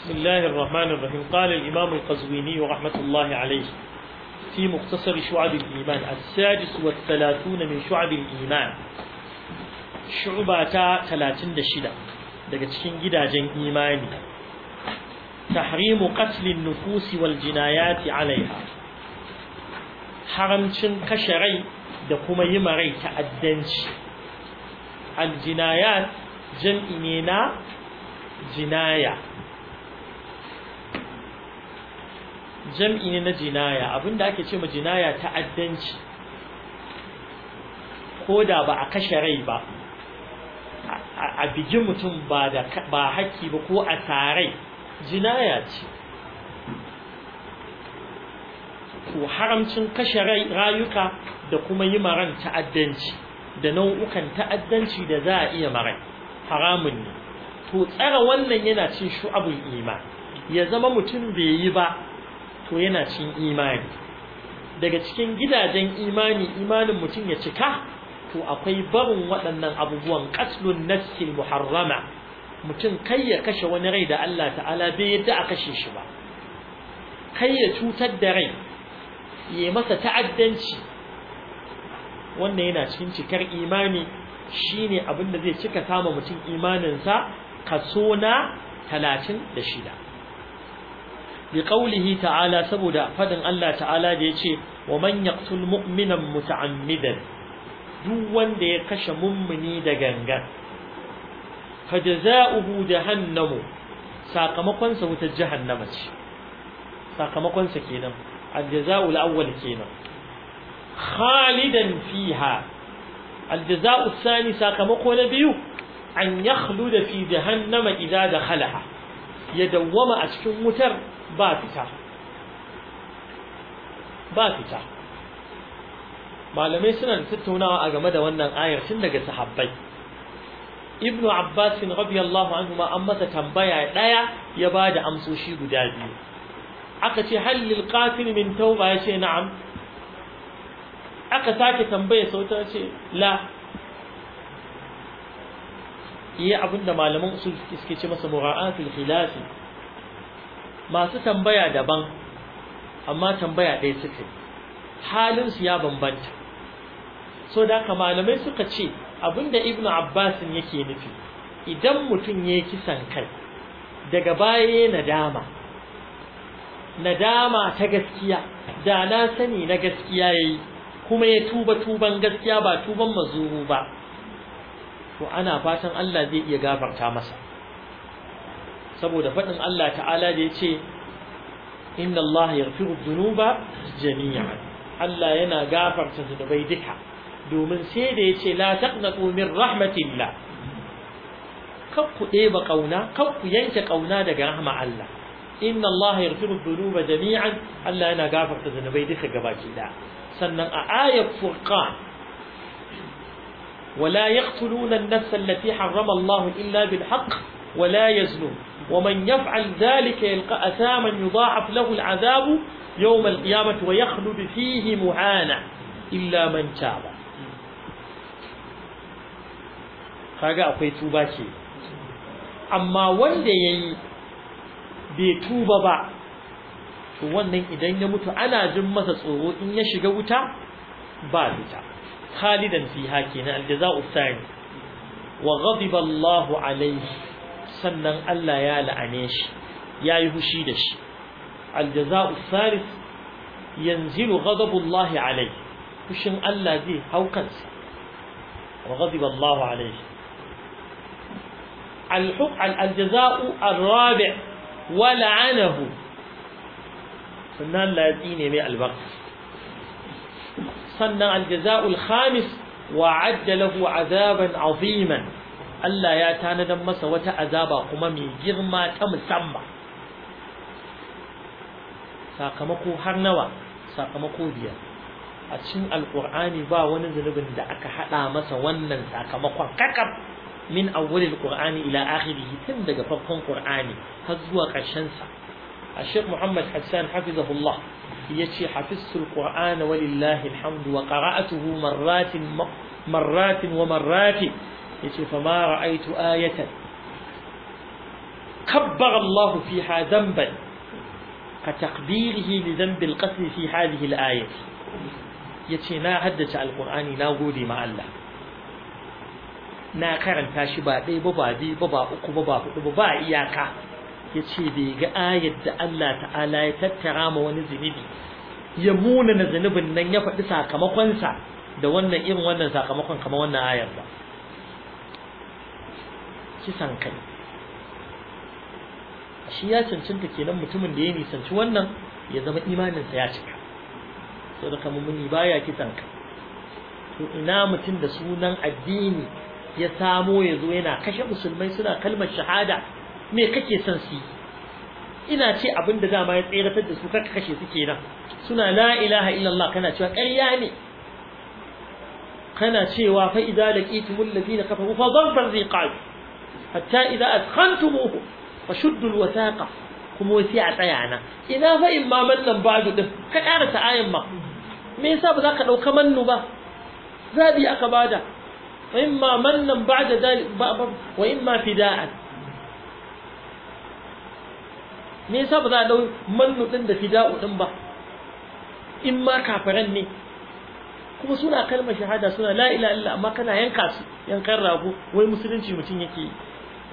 بسم الله الرحمن الرحيم قال الإمام القزويني رحمة الله عليه في مختصر شعب الإيمان السادس والثلاثون من شعب الإيمان شعبة ثلاثين دشدة daga cikin gidajen imani tahrimu qatlin nufusi wal jinayati alaiha haramcin kashe rai da kuma yi rai ta'addanci al jinayat jam'i ne na jinaya jam'i ne na jinaya abinda ake ce ma jinaya ta'addanci ko da ba a kashe rai ba a bigi mutum ba da ba haƙƙi ba ko a tarai jinaya ce to haramcin kashe rayuka da kuma yi maran ta'addanci da nau'ukan ta'addanci da za a iya marai haramun ne to tsara wannan yana cin shu'abul iman ya zama mutum bai yi ba to yana cin imani daga cikin gidajen imani imanin mutum ya cika to akwai barin waɗannan abubuwan qatlun nafsil muharrama mutum kai ya kashe wani rai da Allah ta'ala bai yadda a kashe shi ba kai ya cutar da rai ya masa ta'addanci wannan yana cikin cikar imani shine abin da zai cika sama mutum imaninsa kaso na talatin da shida bi qawlihi ta'ala saboda fadin Allah ta'ala da yace wa man yaqtul mu'minan muta'ammidan duk wanda ya kashe mummuni da gangan fajza'uhu jahannamu sakamakon sa wutar jahannama ce sakamakon sa kenan aljaza'ul awwal kenan khalidan fiha aljaza'u thani sakamako na biyu an yakhluda fi jahannama idza dakhalaha ya dawwama a cikin wutar ba fita ba fita malamai suna da tattaunawa a game da wannan ayar tun daga sahabbai ibnu abbas radiyallahu anhu ma an masa tambaya daya ya bada amsoshi guda biyu aka ce hal lil qatil min tauba ya ce na'am aka sake tambaya sauta ce la yi abinda malaman usul suke ce masa mura'atul khilafi masu tambaya daban amma tambaya ɗaya suka yi halin su ya bambanta so da haka malamai suka ce abinda ibnu abbas yake nufi idan mutum ya yi kisan kai daga baya ya nadama nadama ta gaskiya da na sani na gaskiya yayi kuma ya tuba tuban gaskiya ba tuban mazuru ba to ana fatan Allah zai iya gafarta masa saboda faɗin Allah ta'ala da ya ce inna Allah yaghfiru dhunuba jami'an Allah yana gafarta zunubai duka domin sai da ya ce la taqnatu min rahmatillah kar ku ɗeba ƙauna kar ku yanke ƙauna daga rahma Allah inna Allah yaghfiru dhunuba jami'an Allah yana gafarta zunubai duka gabaki da sannan a ayat furqan ولا يقتلون النفس التي حرم الله إلا بالحق ولا يزنون ومن يفعل ذلك يلقى أثاما يضاعف له العذاب يوم القيامة ويخلد فيه مهانا إلا من تاب kaga akwai tuba ce amma wanda yayi bai tuba ba to wannan idan ya mutu ana jin masa tsoro in ya shiga wuta ba fita خالدا فيها كنا الجزاء الثاني وغضب الله عليه sannan Allah ya la'ane shi ya yi hushi da shi aljaza'u thalith yanzilu ghadabullahi alayhi fushin Allah zai hau kansa wa ghadiba Allah alayhi الحق الجزاء الرابع ولعنه sannan Allah ya tsine mai albarka sannan aljaza'ul khamis wa'adda lahu azaban aziman Allah ya tanadan masa wata azaba kuma mai girma ta musamman sakamako har nawa sakamako biyar a cikin alqur'ani ba wani zunubin da aka hada masa wannan sakamakon kakab min awwalil qur'ani ila akhirih tun daga farkon qur'ani har zuwa ƙarshen sa الشيخ محمد حسان حفظه الله يتي حفظت القرآن ولله الحمد وقرأته مرات مرات ومرات يتي فما رأيت آية kabbara Allah fiha dhanban ka taqdirihi li dhanbi al-qatl fi hadhihi al-ayah yace na haddace alqur'ani na gode ma Allah na karanta shi ba ɗaya ba ba biyu ba ba uku ba ba hudu ba ba iyaka yace bai ga ayar da Allah ta'ala ya tattara ma wani zunubi ya muna na zunubin nan ya faɗi sakamakonsa da wannan irin wannan sakamakon kamar wannan ayar ba kisan kai shi ya cancanta kenan mutumin da ya nisanci wannan ya zama imaninsa ya cika saboda kamar muni baya kisan kai to ina mutum da sunan addini ya samo ya zo yana kashe musulmai suna kalmar shahada me kake son su yi ina ce abin da dama ya tseratar da su kaka kashe su kenan suna la ilaha illallah kana cewa ƙarya ne kana cewa fa idza laqitumul ladina kafaru fa dhanfar riqab hatta idza adkhantumuhu fashuddu alwathaqa kuma wasi a tsaya na ina fa in ma mannan ba'du din ka karanta ayan ma me yasa ba za ka dauka mannu ba zabi aka bada wa imma mannan ba'da dalik wa imma fida'an me yasa ba za a dau mannu din da fida'u din ba in ma kafiran ne kuma suna kalmar shahada suna la ilaha illa amma kana yanka su yankan rago wai musulunci mutum yake yi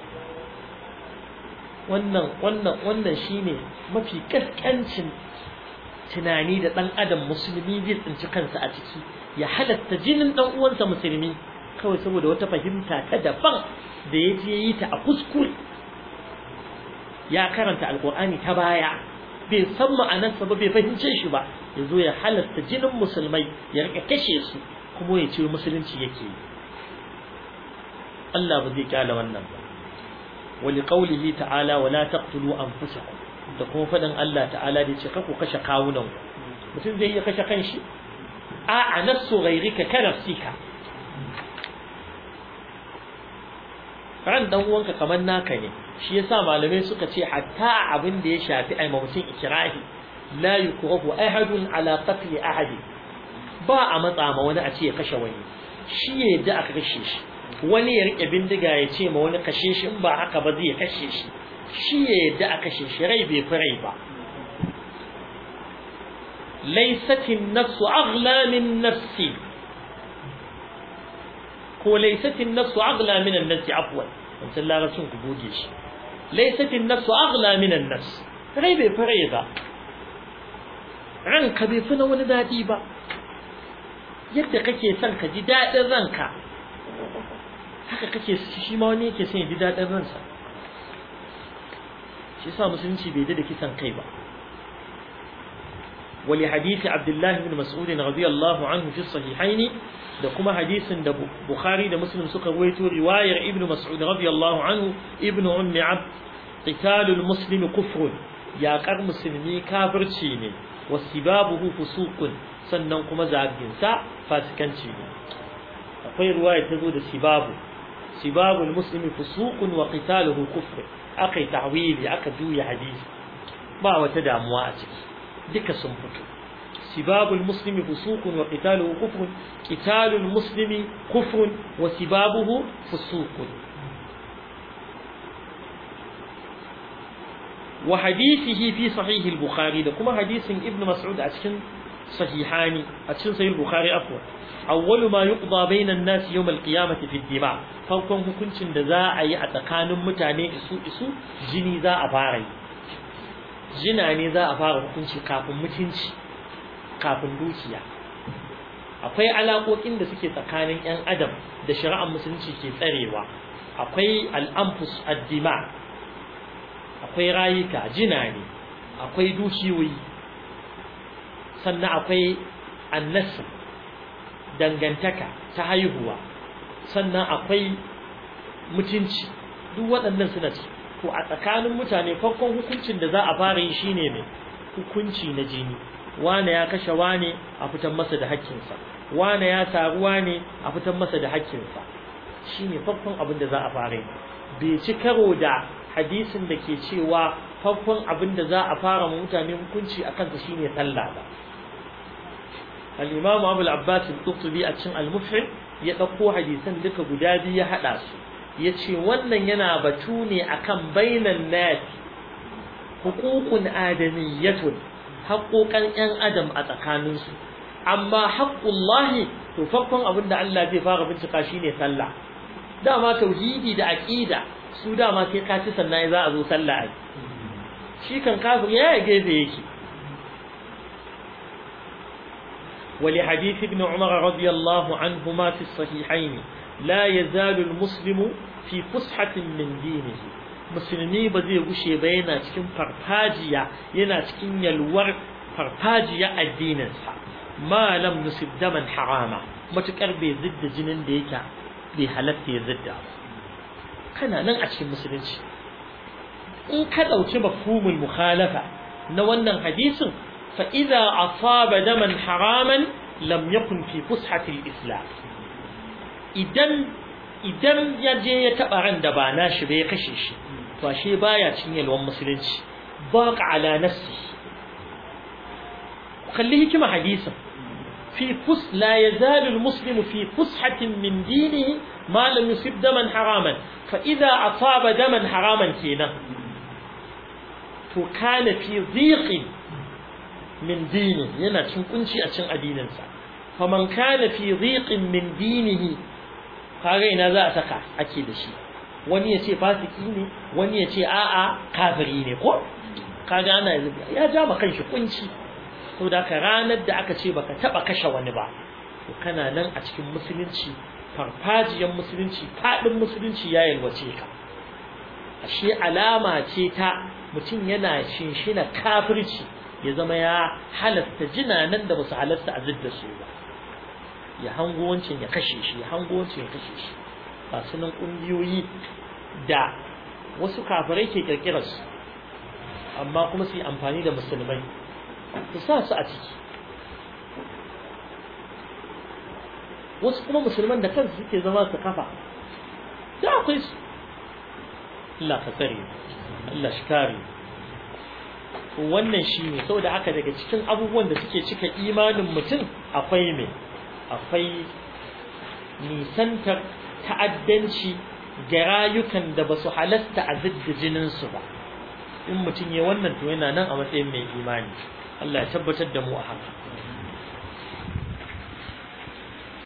wannan wannan wannan shine mafi kaskancin tunani da dan adam musulmi zai tsinci kansa a ciki ya halatta jinin dan uwansa musulmi kawai saboda wata fahimta ta daban da ya je yi ta a kuskure ya karanta alkur'ani ta baya bai san ma'anarsa ba bai fahimce shi ba ya zo ya halatta jinin musulmai ya rika kashe su kuma ya ce musulunci yake yi Allah ba zai kyala wannan ba wali qaulihi ta'ala wala taqtulu anfusakum da kuma fadin Allah ta'ala da ce ku kashe kawunan ku mutum zai iya kashe kanshi a a nafsu ghayrika ka nafsika ran dan uwanka kamar naka ne shi yasa malamai suka ce hatta abin da ya shafi ai mutum ikrahi la yukrahu ahadun ala qatl ahad ba a matsa ma wani a ce ya kashe wani shi ya yadda aka kashe shi wani ya rike bindiga ya ce ma wani kashe shi in ba haka ba zai kashe shi shi ya yadda aka kashe shi rai bai fi rai ba laysatin nafsu aghla min nafsi ko laysatin nafsu aghla min an-nafsi afwan wancan larabcin ku goge shi laysatin nafsu aghla min an-nafs rai bai fi rai ba ranka bai fi na wani daɗi ba yadda kake son ka ji daɗin ranka haka kake shi ma wani yake son ya ji daɗin ransa shi sa musulunci bai da kisan kai ba wali hadisi abdullahi bin mas'ud radiyallahu anhu fi sahihaini da kuma hadisin da bukhari da muslim suka ruwaito riwayar ibnu mas'ud radiyallahu anhu ibnu ummi abd qitalul muslimi kufrun yaƙar musulmi kafirci ne wasibabuhu fusuqun sannan kuma zaginsa fasikanci ne akwai ruwaya ta zo da sibabu sibabul muslimi fusuqun wa qitaluhu kufr akai ta'wili aka juya hadisi ba wata damuwa a ciki duka sun fito sibabul muslimi fusuqun wa qitaluhu kufr qitalul muslimi kufrun wa sibabuhu fusuqun wa hadithihi fi sahih al-bukhari da kuma hadisin ibnu mas'ud a cikin sahihani a cikin sahih al-bukhari afwa awwalu ma yuqda bayna an-nas yawm al-qiyamati fi ad-dima farkon hukuncin da za a yi a tsakanin mutane isu isu jini za a fara yi jina ne za a fara hukunci kafin mutunci kafin dukiya akwai alaƙoƙin da suke tsakanin 'yan adam da shari'ar musulunci ke tsarewa akwai al-anfus ad-dima akwai rayuka jina ne akwai dukiyoyi sannan akwai annasu dangantaka ta haihuwa sannan akwai mutunci duk waɗannan suna ci to a tsakanin mutane farkon hukuncin da za a fara yi shine mai hukunci na jini wane ya kashe wane a fitar masa da hakkinsa wane ya taru wane a fitar masa da hakkinsa shine farkon abin da za a fara yi bai ci karo da hadisin da ke cewa farkon abin da za a fara mutane hukunci a kansa shine sallah ba al-imam Abu al-Abbas al-Qurtubi a cikin al-Mufhim ya dauko hadisan duka guda biyu ya hada su yace wannan yana batu ne akan bainan nas huququn adamiyyatun haƙoƙan ƴan adam a tsakaninsu amma haqqullahi to farkon abin da Allah zai fara bincika shine sallah dama tauhidi da aqida su dama sai ka ci sannan za a zo sallah ai shi kan kafir ya gefe yake ولحديث ابن عمر رضي الله عنهما في الصحيحين لا يزال المسلم في فسحة من دينه musulmi ba zai gushe ba yana cikin farfajiya yana cikin yalwar farfajiya addininsa ma lam nusib daman harama matukar bai zidda jinin da yake bai halatta ya zidda kana nan a cikin musulunci in ka dauki mafhumul mukhalafa na wannan hadisin fa idza asaba daman haraman lam yakun fi fushati islam idan idan ya je ya taba ran da ba nashi ba ya kashe shi to ashe baya cin yalwan musulunci baqa ala nafsi kalli hikima hadisin fi fus la yazalu almuslimu fi fushatin min dinihi ma lam yusib daman haraman fa idza asaba daman haraman kenan to kana fi dhiqin min dini yana cin kunci a cin addininsa faman kana fi dhiqin min dinihi kaga ina za a saka ake da shi wani ya ce fasiki ne wani ya ce a'a kafiri ne ko kaga ana ya ja ma kanshi kunci to da ka ranar da aka ce baka taba kashe wani ba to kana nan a cikin musulunci farfajiyan musulunci fadin musulunci ya yalwace ka ashe alama ce ta mutum yana shinshina kafirci ya zama ya halasta jinanan da basu halasta a zidda su ba ya hango wancan ya kashe shi ya hango wancan ya kashe shi ba sunan kungiyoyi da wasu kafirai ke kirkirar su amma kuma su yi amfani da musulmai su sa su a ciki wasu kuma musulman da kansu suke zama su kafa da akwai su Allah ka tsare Allah shi kare wannan shi ne saboda haka daga cikin abubuwan da suke cika imanin mutum akwai mai akwai nisantar ta'addanci ga rayukan da ba su halasta a zidda jininsu ba in mutum ya wannan to yana nan a matsayin mai imani Allah ya tabbatar da mu a haka